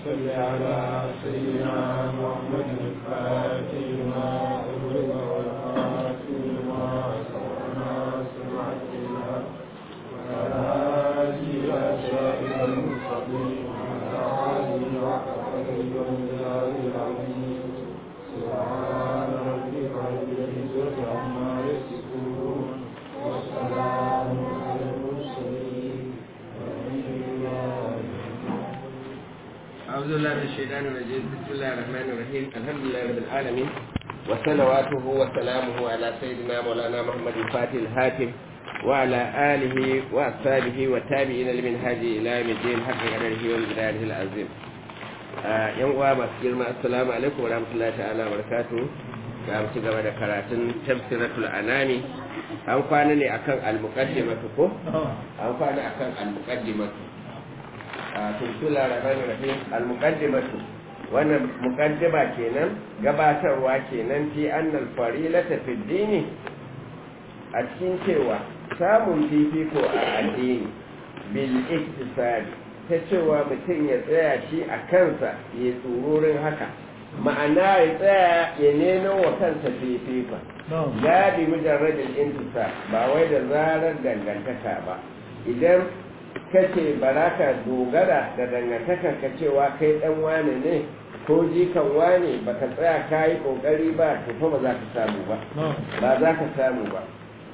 صل على سيدنا محمد الفاتح لما أغلق والخاتم لما سبق ناصر الحق وعلى آله إلى صراط المستقيم وعلى آله حق قدره ومقداره العظيم سبحان ربك رب العزة عما يصفون والسلام على المرسلين والحمد لله أعوذ بالله من الشيطان الرجيم بسم الله الرحمن الرحيم الحمد لله رب العالمين وصلواته وسلامه على سيدنا مولانا محمد الفاتح الهاتف وعلى آله وأصحابه والتابعين لمنهاج إلى يوم الدين حق قدره ومقداره العظيم yan uwa masu girma assalamu alaikum wa rahmatullahi ta'ala wa barakatuh ga mu ci gaba da karatun tafsiratul anami an kwana ne akan al-muqaddimatu ko an kwana akan al-muqaddimatu tuntula rahman rahim al-muqaddimatu wannan muqaddima kenan gabatarwa kenan fi annal farilata fi dini a cikin cewa samun fifiko a addini bil iktisadi ta cewa mutum ya tsaya shi a kansa ya tsururin haka ma'ana ya tsaya ya nemo wa kansa fifika ya bi mujarradin intisa ba wai da zarar dangantaka ba idan kace ba za ka dogara da dangantakar ka cewa kai dan wane ne ko jikan wane ba ka tsaya ka yi kokari ba to fa ba za ka samu ba ba za ka samu ba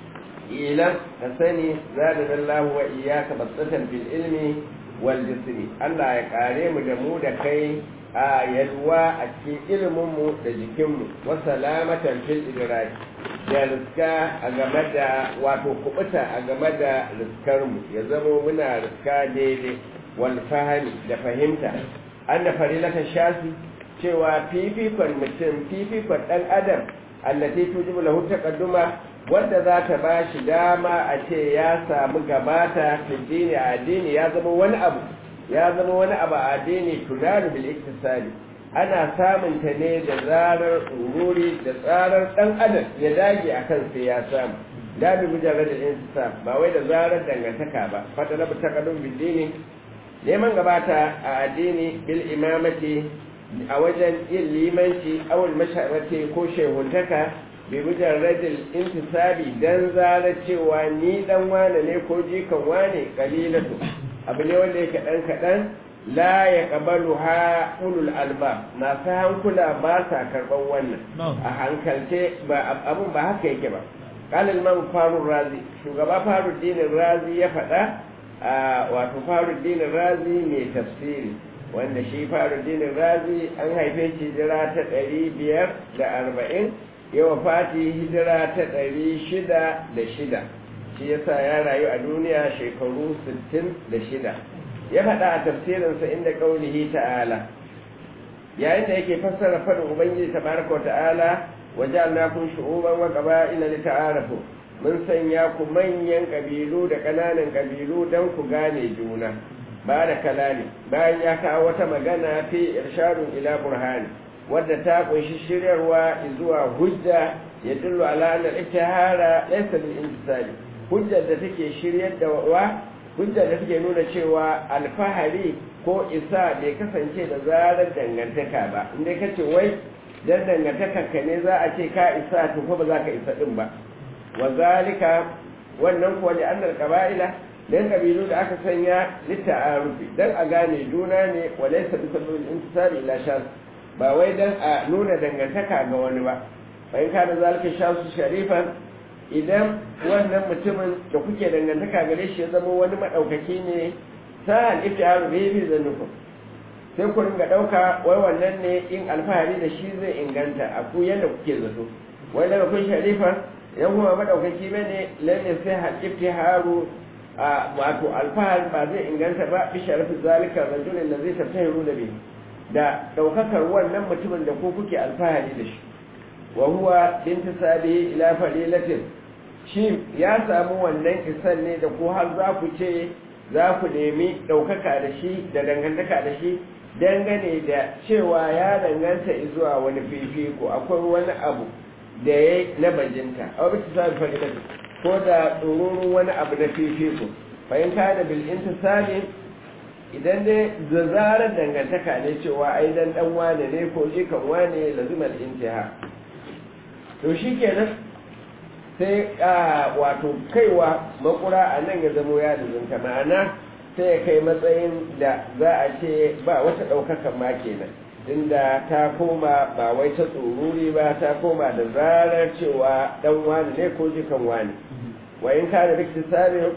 ilan ka sani zada dallahu wa iyyaka basatan bil ilmi wal jismi Allah ya kare mu da mu da kai a yalwa a cikin ilimin mu da jikin mu wa salamatan fil idraki da riska a game da wato kubuta a game da riskar mu ya zamo muna riska daidai wal fahimi da fahimta an da farilatan shafi cewa fifikon mutum fifikon dan adam allati tujibu lahu taqadduma wanda za ta ba shi dama a ce ya samu gabata fi a addini ya zama wani abu ya zama wani abu a addini tunaru bil iktisadi ana samun ta ne da zarar ururi da tsarar dan adam ya dage akan sai ya samu da bi mujarrad al insaf ba wai da zarar dangantaka ba fata na taqaddum bil dini neman gabata a addini bil imamati a wajen yin limanci awul masharati ko shehuntaka bi mujarradil intisabi dan zara cewa ni dan wane ne ko jikan wane kalilatu abu ne wanda yake dan kadan la ya qabalu ha ulul alba masu hankula ba sa karban wannan a hankalce ba abun ba haka yake ba qala imam farur razi shugaba farud dinin razi ya faɗa wato farud dinin razi mai tafsiri wanda shi farud dinin razi an haife shi jira ta ɗari biyar da arba'in yawa fati hijira ta ɗari shida da shida shi yasa ya rayu a duniya shekaru sittin da shida ya faɗa a tafsirinsa inda ƙaunihi ta'ala yayin da yake fassara faɗin ubangiji tabaraka ta'ala waje Allah kun shu'uban wa qaba'ila li ta'arafu mun sanya ku manyan ƙabilu da ƙananan ƙabilu don ku gane juna ba da kalali bayan ya kawo wata magana fi irshadun ila burhani wadda ta kunshi shiryarwa zuwa hujja ya dillu ala anna al-ittihara laysa bil intisali hujjar da take shiryar da wa hujjar da take nuna cewa alfahari ko isa bai kasance da zarar dangantaka ba inda kace wai dan dangantaka ka ne za a ce ka isa to ko ba za ka isa din ba wa zalika wannan kuwa da annal qaba'ila dan kabilu da aka sanya litta'arufi dan a gane juna ne wa laysa bi sabil intisali ila shas ba wai dan a nuna dangantaka ga wani ba bayan ka da zalika shasu sharifan idan wannan mutumin da kuke dangantaka gare shi ya zama wani madaukaki ne sa'an iftiharu bihi bi zannukum sai ku ringa dauka wai wannan ne in alfahari da shi zai inganta a ku yanda kuke zato wai daga kun sharifan idan kuma madaukaki bane lalle sai hal iftiharu a wato alfahari ba zai inganta ba bi sharafi zalika rajulin da zai tattahiru da bihi da ɗaukakar wannan mutumin da ko kuke alfahari da shi wa huwa bintisabi ila fadilatin shi ya samu wannan kisan ne da ko har za ku ce za ku nemi ɗaukaka da shi da dangantaka da shi dangane da cewa ya danganta zuwa wani fifiko akwai wani abu da ya na bajinta a wani tisabi fadilatin ko da tsororun wani abu na fifiko fahimta da bil intisabi idan dai da zarar dangantaka ne cewa ai dan dan wane ne ko jikan wane lazimal intiha to shikenan sai a wato kaiwa makura a nan ya zamo ya lizinta ma'ana sai ya kai matsayin da za a ce ba wata ɗaukakan ma kenan inda ta koma ba wai ta tsururi ba ta koma da zarar cewa dan wani ne ko jikan wani wa in ka da riktisari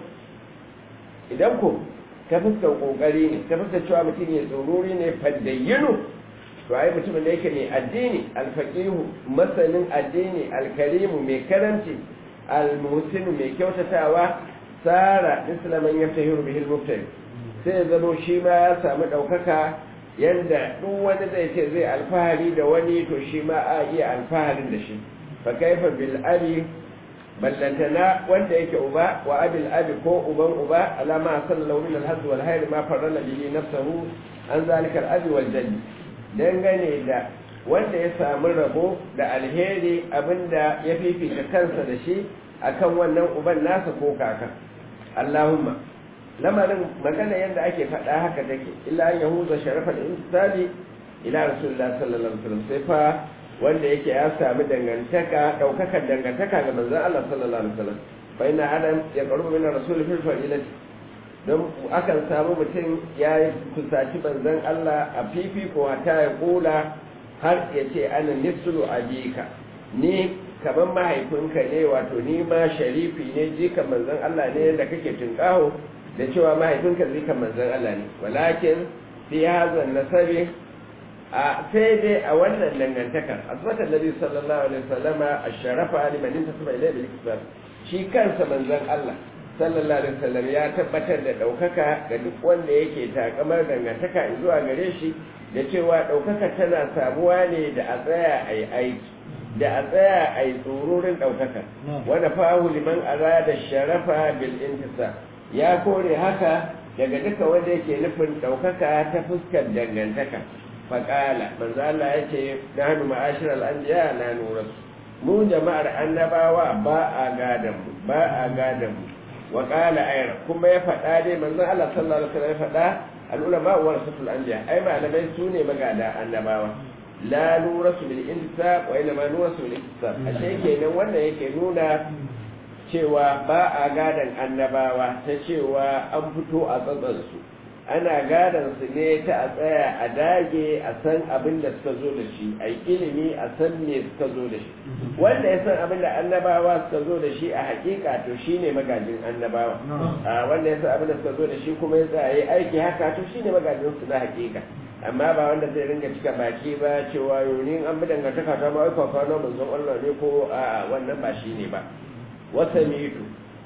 idan ko ta fuskar kokari ne ta fuskar cewa mutum ya tsururi ne faddayyinu to ai mutumin da yake mai addini alfaqihu masanin addini alkarimu mai karanci almuhsinu mai kyautatawa sara islaman yaftahiru bihi almubtadi sai zamo shi ma ya samu daukaka yanda duk wani zai ce zai alfahari da wani to shi ma a iya alfaharin da shi fa kaifa bil abi ballantana wanda yake uba wa abil abi ko uban uba alama sallallahu min al wal hayr ma farrala bihi nafsuhu an zalika al abi wal jaddi dangane da wanda ya samu rabo da alheri abinda ya fifita kansa da shi akan wannan uban nasa ko kaka Allahumma lamarin magana yadda ake faɗa haka take illa an yahuza sharafal insani ila rasulullah sallallahu alaihi wasallam sai fa wanda yake ya sami dangantaka daukakar dangantaka ga manzon Allah sallallahu alaihi wasallam fa inna adam ya qarubu min rasul fil fadilati don akan samu mutum ya yi kusaci manzon Allah a fifiko ta ya kula har ya ce ana nisulu abika ni kaman mahaifinka ne wato ni ma sharifi ne jikan manzon Allah ne da kake tunkaho da cewa mahaifinka zikan manzon Allah ne walakin fi hazan nasabi a sai dai a wannan dangantakar asbatan nabi sallallahu alaihi wasallama asharafa liman intasaba ilayhi bil iktisab shi kansa manzon Allah sallallahu alaihi wasallam ya tabbatar da daukaka ga duk wanda yake takamar dangantaka zuwa gare shi da cewa daukaka tana samuwa ne da a tsaya ai aiki da a tsaya ai tsururin daukaka wanda fahu liman arada sharafa bil intisab ya kore haka daga duka wanda yake nufin daukaka ta fuskar dangantaka faƙala manzo Allah ya ce nahnu ma'ashiral anbiya la nurasu mu jama'ar annabawa ba a gadan mu ba a gadan mu wa qala ayra kuma ya faɗa dai manzo Allah sallallahu alaihi wasallam ya faɗa al ulama warasatul anbiya ai malamai su ne magada annabawa la nurasu bil intisab wa inma nurasu bil iktisab ashe kenan wannan yake nuna cewa ba a gadan annabawa ta cewa an fito a tsatsan su ana gadon su ne ta a tsaya a dage a san abin da suka zo da shi a yi ilimi a san me suka zo da shi wanda ya san abin da annabawa suka zo da shi a hakika to shi ne magajin annabawa a wanda ya san abin da suka zo da shi kuma ya tsaya aiki haka to shi ne magajin su na hakika amma ba wanda zai ringa cika baki ba cewa yonin an bi dangantaka ta ma aika kwano manzon Allah ne ko a wannan ba shi ne ba wasa mitu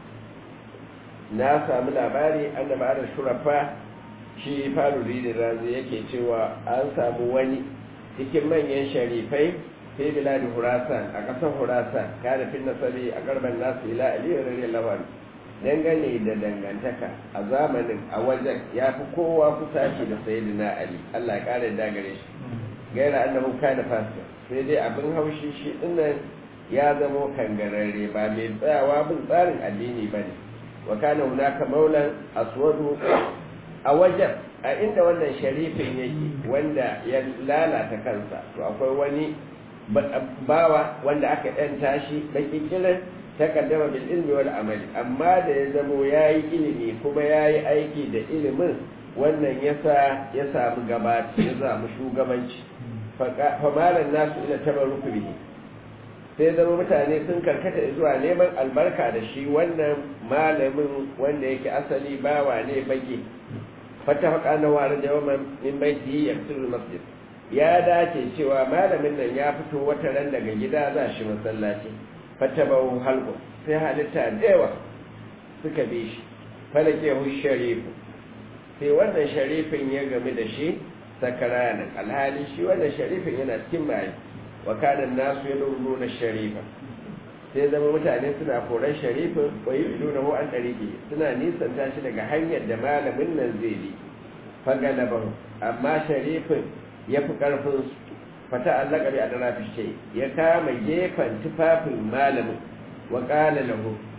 na samu labari annaba da shurafa shi faruri da razi yake cewa an samu wani cikin manyan sharifai fi biladi hurasan a ƙasar hurasan kada fin nasari a garban nasu ila aliyu radiyallahu anhu dangane da dangantaka a zamanin a wajen ya fi kowa kusaci da sayyidina ali Allah ya kare da gare shi gaira annahu kana fasik sai dai abin haushi shi dinnan ya zamo kangararre ba mai tsayawa bin tsarin addini bane wa kana hunaka maulan aswadu a wajen a inda wannan sharifin yake wanda ya lalata kansa to akwai wani bawa wanda aka ɗanta shi baki kiran takaddama bil ilmi wal amali amma da ya zamo yayi ilimi kuma yayi aiki da ilimin wannan yasa ya samu gabaci ya samu shugabanci fa malan nasu ila tabarruku bihi sai zama mutane sun karkata zuwa neman albarka da shi wannan malamin wanda yake asali bawa ne baki fatafaka na ware jawaman min baiti yaktul masjid ya dace cewa malamin nan ya fito wata ran daga gida za shi masallaci fatabahu halqu sai halitta dewa suka bi shi falake hu sharifu sai wannan sharifin ya game da shi sakaranan alhali shi wannan sharifin yana cikin mai wa kana nasu yadurruna sharifa sai zama mutane suna koran sharifin wa yuduna hu an dariki suna nisan tashi daga hanyar da malamin nan zai bi fagalabahu amma sharifin ya fi karfin su fata allaka bi adrafi shay ya kama gefen tufafin malamin wa qala lahu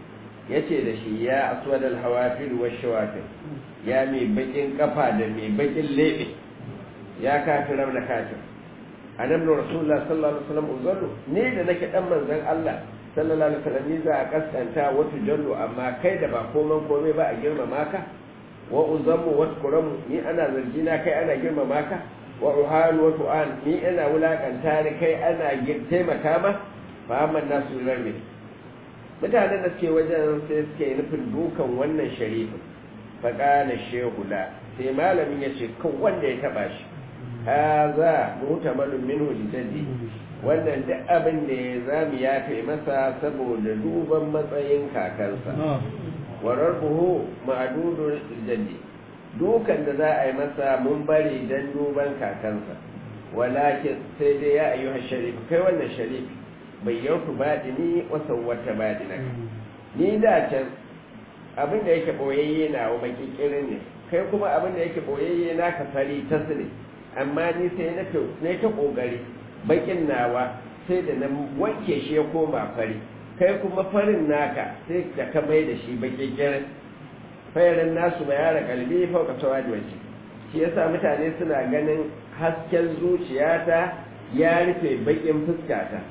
yace da shi ya aswad al-hawafir wa shawafir ya mai bakin kafa da mai bakin lebe ya kafir da kafir annabi rasulullah sallallahu alaihi wasallam uzallu ne da nake dan manzon Allah sallallahu alaihi wasallam ni za a kaskanta wata jallu amma kai da ba koman komai ba a girmama ka wa uzammu wa kuramu ni ana zargi na kai ana girmama ka wa ruhan wa tu'an ni ina wulakanta ni kai ana taimaka ma fa amma nasu rarbe mutanen da suke wajen sai suke nufin dukan wannan sharifin fa qala shehu la sai malamin ya ce kan wanda ya taba shi haza mutamalun minhu lidaddi wannan duk abin da ya zami ya kai masa saboda duban matsayin kakansa warar buhu ma'adudun jaddi dukan da za a yi masa mun bari don duban kakansa walakin sai dai ya ayyuha sharif kai wannan sharif bai yautu baɗini wasan wata baɗina ni da can abin da yake ɓoyayye na wa baki kirin ne kai kuma abin da yake ɓoyayye na ka fari ta ne amma ni sai na ta ƙoƙari bakin nawa sai da na wanke shi ya koma fari kai kuma farin naka sai da ka mai da shi baki kirin fayarin nasu ba yara kalbi fauka sawa da waje shi yasa mutane suna ganin hasken zuciyata ya rufe bakin fuskata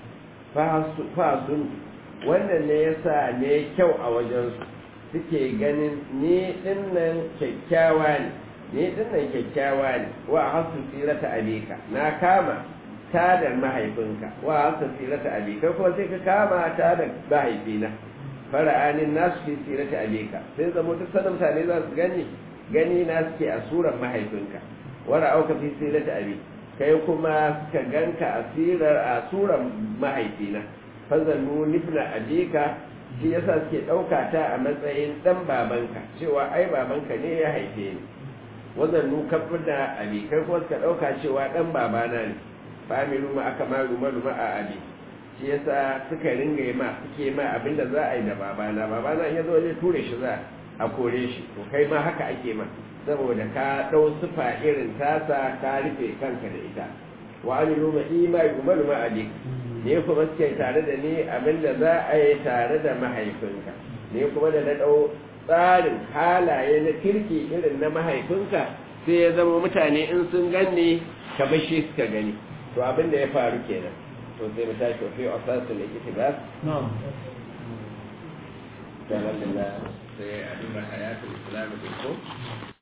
fasun wannan ne yasa ne kyau a wajensu suke ganin ni dinnan kyakkyawa ne ni dinnan kyakkyawa ne wa hasu tsirata abika na kama tadar mahaifinka wa hasu tsirata abika kuma sai ka kama tadar mahaifina fara'anin nasu fi tsirata abika sai zama duk sanin mutane za su gani gani na suke a suran mahaifinka wara auka fi tsirata abika kai kuma suka ganka a sirar a suran mahaifina fazannu nifna abika shi yasa suke ɗauka ta a matsayin ɗan babanka cewa ai babanka ne ya haife ni wazannu kafin da abikai kuma suka ɗauka cewa ɗan babana ne familu ma aka ma ruma ruma a abi shi yasa suka ringa yi ma suke ma abinda za a yi da babana babana ya zo zai ture shi za a kore shi to kai ma haka ake ma saboda ka ɗau sufa irin tasa ka rufe kanka da ita wa amilu ma imai umaru ma abik ne kuma suke tare da ni abinda za a yi tare da mahaifinka ne kuma da na ɗau tsarin halaye na kirki irin na mahaifinka sai ya zama mutane in sun ganni kamar shi suka gani to abinda ya faru kenan to sai mu tashi wa fi asasul iktibas na'am alhamdulillah sai a duba hayatul islam ko